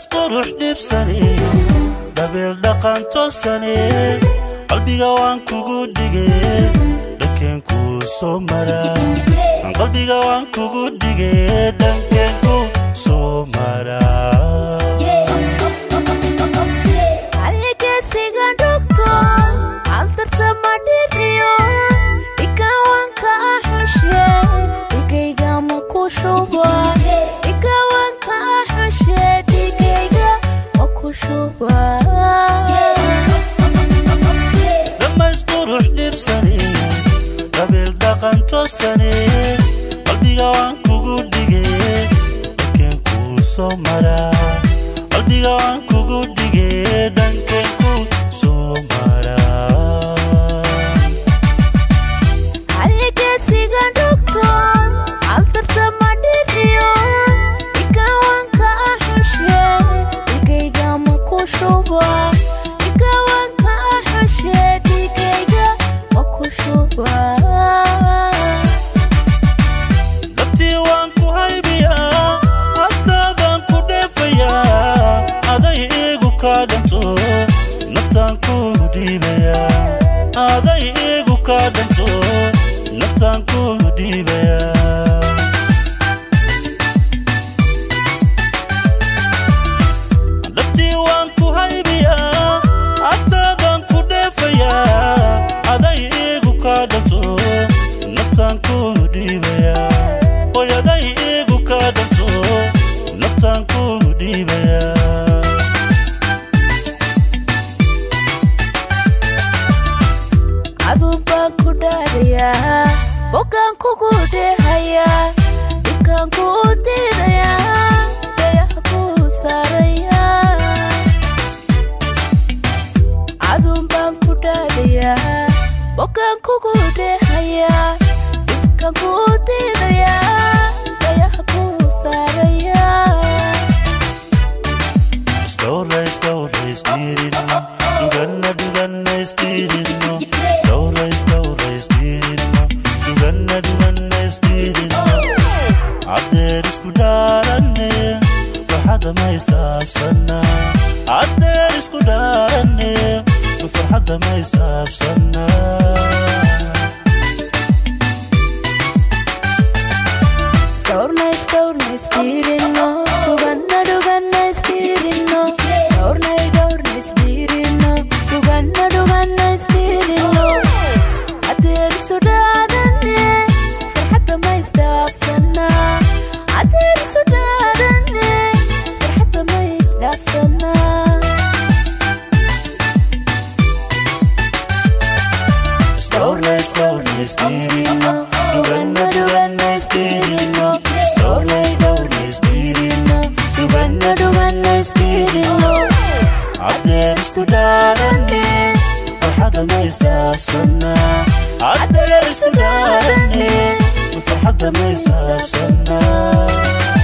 qurux dhibsane dhabeel dhaqan toosane qalbiga waan kugu dhige dhankeen kuu soo mara qalbiga waan kugu dhige dhankeen kuu soo mara aligesiga dhugto altarsama dhiriyo dhigawanka axushe dhigayga ma ku shuba dhigawanka axushe dhigayga ma ku shuba dhammays qurux dhibsane dhabeel dhaqan toosane qalbiga waan kugu dhige dhankeen kuu soo mara qalbiga waan kugu dhige dhankeen kuu soo mara aligesiga dhugto altarsama dhiriyo dhigawanka axushe dhigayga ma ku shuba dhigawanka axushe dhigayga ma ku shuba dhabtii waan ku haybiyaa agtaadaan ku dheefayaa aday iigu kaa dhanto naftaan ku dhiibayaa aday iigu kaa dhanto naftaan ku dhiibayaa dhabtii waan ku haybiyaa agtaadaan ku dheefayaa aday iigu kaa dhanto naftaan ku dhiibayaa hoy aday iigu kaa dhanto naftaan ku dhiibayaa adun baan ku dhaadayaa bogaan kugu dheehayaa dhibkaan ku diidayaa dayaha ku saarayaa adun baan ku dhaadayaa bogaan kugu dheehayaa dhibkaan ku diidayaa dayaha ku saarayaa Stowra, stowra, istirino Duganna, duganna, istirino Stowra, stowra, istirino Duganna, duganna, istirino Adeer isku dhaaranne Farxadda ma isaabsana Adeer isku dhaaranne Farxadda ma isaabsana Storna, storna, spirino, duganna, duganna, spirino. Storna, storna, spirino, duganna, duganna, spirino. Adeer sudadane, farxadda ma isdhaafsana. Adeer sudadane, farxadda ma isdhaafsana. Stowra, stowra, istirino Duganna, duganna, istirino Stowra, stowra, istirino Duganna, duganna, spirino. Adeer isku dhaaranne farxadda ma isaabsana Adeer isku dhaaranne farxadda ma isaabsana